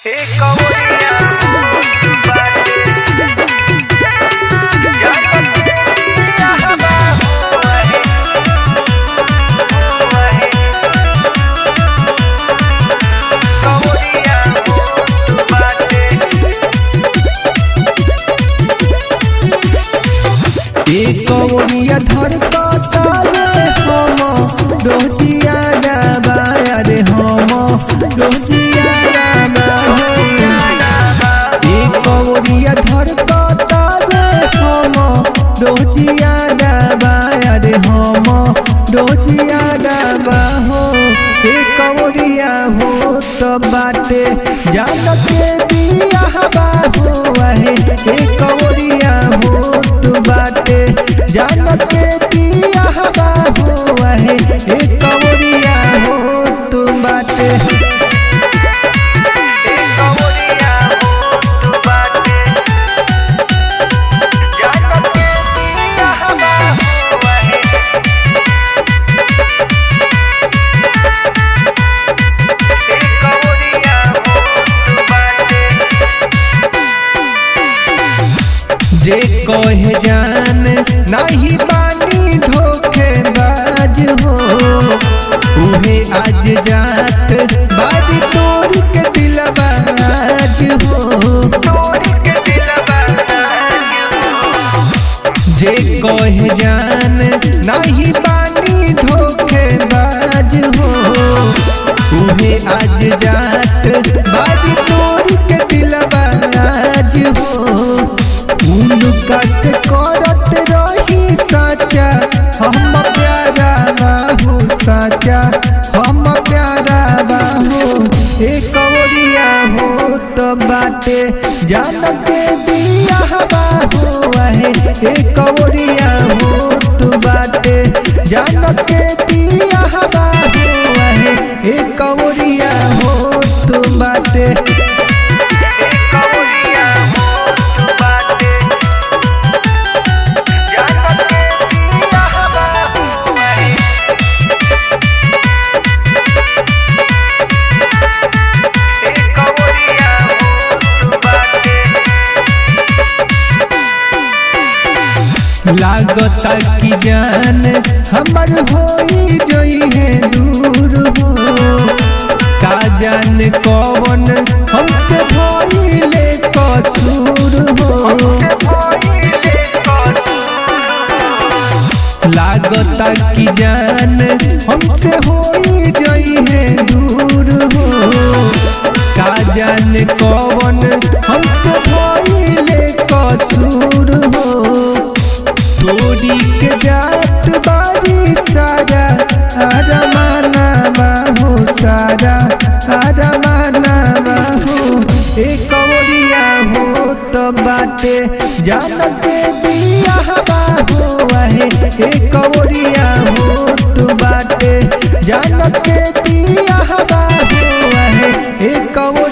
कवड़िया धड़कता रे हम रोजिया राबा रे हम रोजिया राबा ए कवड़िया धड़कता रे हम रोजिया राबा रे हम रोजिया राबा हो ए कवड़िया हो तो बाटे जान के बिया बाबू है ए कवड़िया हो तो बाटे जान के बिया बाबू है ए कवड़िया हो तो बाटे जे कहे जान नहीं बानी धोखेबाज हो उहे आज जात बारी तोड़ के दिलबाज हो जे कहे जान नहीं बानी धोखेबाज हो उहे आज जात बारी तोड़ के दिलबाज हो उनका से करत रही साचा हम प्यारा बाहू साचा हम प्यारा बाहू ए कवरिया हो तो बाटे जान के बिया बाहू है ए कवरिया हो तो बाटे जान के बिया बाहू है ए कवरिया हो तो बाटे लागता कि जान हमर होई जई है दूर हो का जान कौन हमसे भइले कसूर हो लागता कि जान हमसे होई जई है दूर हो का जान कौन हमसे भइले कसूर हो तोरी के जात बारी सारा अरमाना हो सारा अरमाना हो ए कवरिया हो तो बाटे जान के बिया बाबू है ए कवरिया हो तो बाटे जान के बिया बाबू है ए कवरिया